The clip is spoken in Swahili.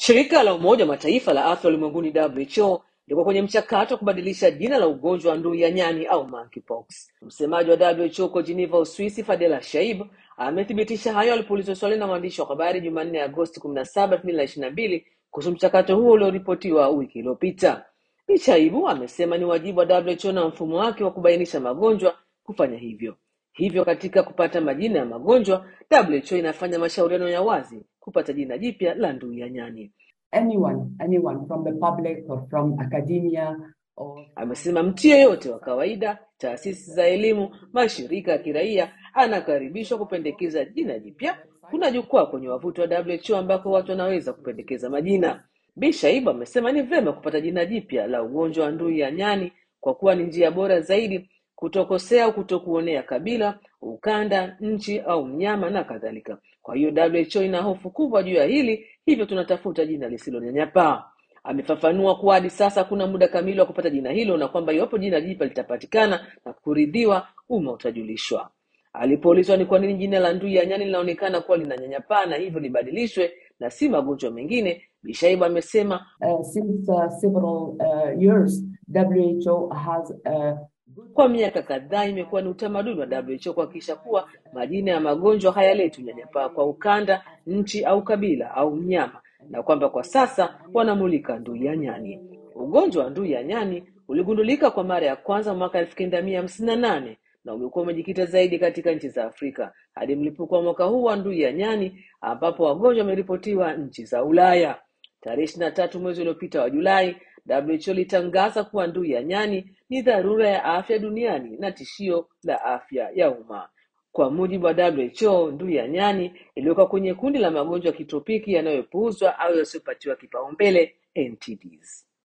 Shirika la Umoja wa Mataifa la afya ulimwenguni WHO liko kwenye mchakato wa kubadilisha jina la ugonjwa wa ndui ya nyani au monkeypox. Msemaji wa WHO huko Geneva, Uswisi, Fadela Shaib amethibitisha hayo alipoulizwa swali na waandishi wa habari Jumanne, Agosti kumi na saba elfu mbili na ishirini na mbili kuhusu mchakato huo ulioripotiwa wiki iliyopita. Bi Shaibu amesema ni wajibu wa WHO na mfumo wake wa kubainisha magonjwa kufanya hivyo. Hivyo katika kupata majina ya magonjwa, WHO inafanya mashauriano ya wazi kupata jina jipya la ndui ya nyani. anyone, anyone from the public or from academia or Amesema mtu yeyote wa kawaida, taasisi za elimu, mashirika ya kiraia anakaribishwa kupendekeza jina jipya. Kuna jukwaa kwenye wavuti wa WHO ambako watu wanaweza kupendekeza majina. Bi Shaibu amesema ni vyema kupata jina jipya la ugonjwa wa ndui ya nyani kwa kuwa ni njia bora zaidi kutokosea au kutokuonea kabila, ukanda, nchi au mnyama na kadhalika. Kwa hiyo WHO ina hofu kubwa juu ya hili, hivyo tunatafuta jina lisilonyanyapaa. Amefafanua kuwa hadi sasa hakuna muda kamili wa kupata jina hilo na kwamba iwapo jina jipya litapatikana na kuridhiwa, umma utajulishwa. Alipoulizwa ni kwa nini jina la ndui ya nyani linaonekana kuwa linanyanyapaa na hivyo libadilishwe na si magonjwa mengine, Bishaibu amesema uh, since uh, several uh, years, WHO has uh, good kwa miaka kadhaa imekuwa ni utamaduni wa WHO kuhakikisha kuwa majina ya magonjwa hayaleti unyanyapaa kwa ukanda, nchi au kabila au mnyama, na kwamba kwa sasa wanamulika ndui ya nyani. Ugonjwa wa ndui ya nyani uligundulika kwa mara ya kwanza mwaka elfu kenda mia hamsini na nane na umekuwa umejikita zaidi katika nchi za Afrika hadi mlipuko wa mwaka huu wa ndui ya nyani ambapo wagonjwa wameripotiwa nchi za Ulaya. Tarehe ishirini na tatu mwezi uliopita wa Julai, WHO ilitangaza kuwa ndui ya nyani ni dharura ya afya duniani na tishio la afya ya umma. Kwa mujibu wa WHO, ndui ya nyani iliwekwa kwenye kundi la magonjwa ya kitropiki yanayopuuzwa au yasiyopatiwa kipaumbele NTDs.